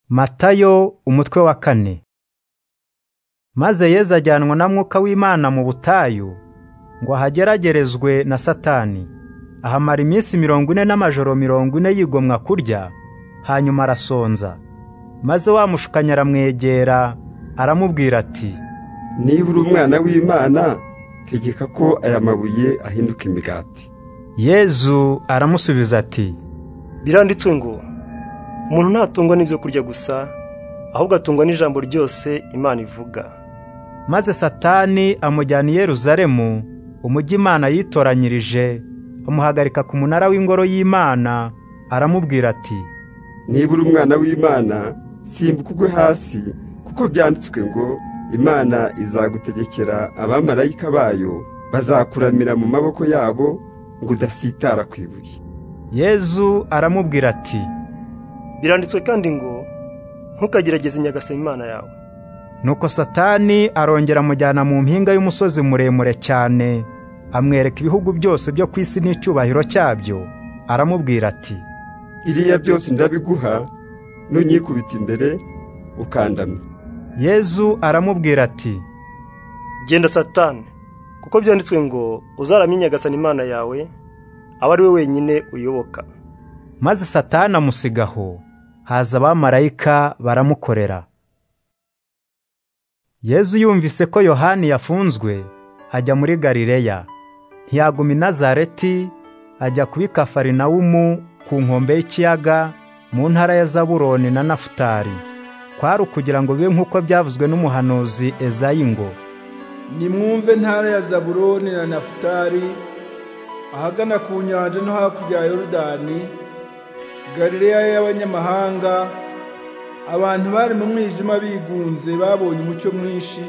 Matayo umutwe wa kane Maze Yezu ajyanwa na mwuka w'Imana mu butayu ngo ahageragerezwe na Satani ahamara iminsi mirongo ine n'amajoro mirongo ine yigomwa kurya hanyuma arasonza maze wa mushukanya aramwegera aramubwira ati niba uri umwana w'Imana tegeka ko aya mabuye ahinduka imigati Yezu aramusubiza ati biranditswe ngo umuntu ntatungwa n'ibyo kurya gusa ahubwo atungwa n'ijambo ryose imana ivuga maze Satani amujyana i Yeruzalemu umujyi Imana yitoranyirije amuhagarika ku munara w'ingoro y'Imana aramubwira ati niba uri umwana w'Imana simbuka ugwe hasi kuko byanditswe ngo imana izagutegekera abamarayika bayo bazakuramira mu maboko yabo ngo udasitara ku ibuye Yezu aramubwira ati biranditswe kandi ngo ntukagerageze inyagasema imana yawe nuko Satani arongera amujyana mu mpinga y'umusozi muremure cyane amwereka ibihugu byose byo ku isi n'icyubahiro cyabyo aramubwira ati iriya byose ndabiguha nunyikubita imbere ukandamya Yezu aramubwira ati genda satani kuko byanditswe ngo uzaramye inyagasana imana yawe aba ari we wenyine uyoboka maze Satani amusigaho haza abamarayika baramukorera Yezu yumvise ko yohani yafunzwe ajya muri galileya ntiyaguma i nazareti ajya kubi kafarinawumu ku nkombe y'ikiyaga mu ntara ya zaburoni na nafutari kwari ukugira ngo bibe nk'uko byavuzwe n'umuhanuzi ezayi ngo nimwumve ntara ya zaburoni na nafutari ahagana ku nyanja no hakurya ya yorudani galileya y'abanyamahanga abantu bari mu mwijima bigunze babonye umucyo mwinshi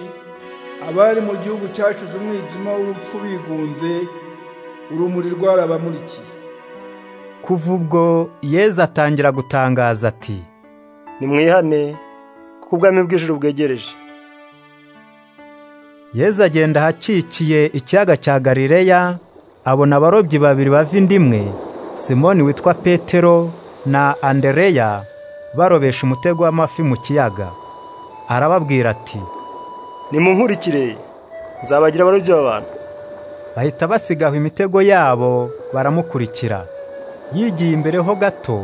abari mu gihugu cyacuze umwijima w'urupfu bigunze urumuri rwarabamurikiye kuva ubwo Yezu atangira gutangaza ati nimwihane kuko ubwami bw'ijuru bwegereje Yezu agenda ahakikiye ikiyaga cya galileya abona abarobyi babiri bava inda imwe simoni witwa petero na andereya barobesha umutego w'amafi mu kiyaga arababwira ati nimunkurikire nzabagira abarobyi b'abantu bahita basigaho imitego yabo baramukurikira yigiye imbere ho gato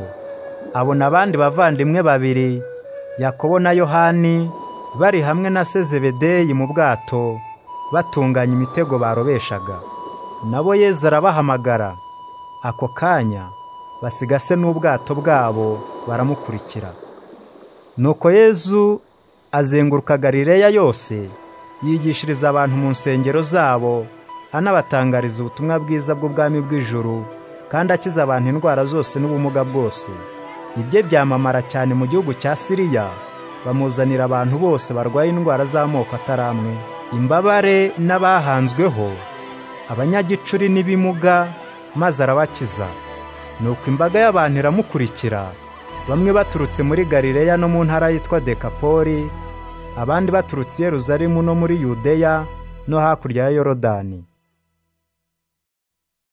abona abandi bavandimwe babiri yakobo na yohani bari hamwe na sezebedeyi mu bwato batunganya imitego barobeshaga nabo Yezu arabahamagara ako kanya basigase n'ubwato bwabo baramukurikira nuko Yezu azenguruka Galileya yose yigishiriza abantu mu nsengero zabo anabatangariza ubutumwa bwiza bw'ubwami bw'ijuru kandi akiza abantu indwara zose n'ubumuga bwose ibye byamamara cyane mu gihugu cya Siriya bamuzanira abantu bose barwaye indwara z'amoko atari amwe imbabare n'abahanzweho abanyagicuri n'ibimuga maze arabakiza nuko imbaga y'abantu iramukurikira bamwe baturutse muri galileya no mu ntara yitwa dekapoli abandi baturutse i yeruzalemu no muri yudeya no hakurya ya yorodani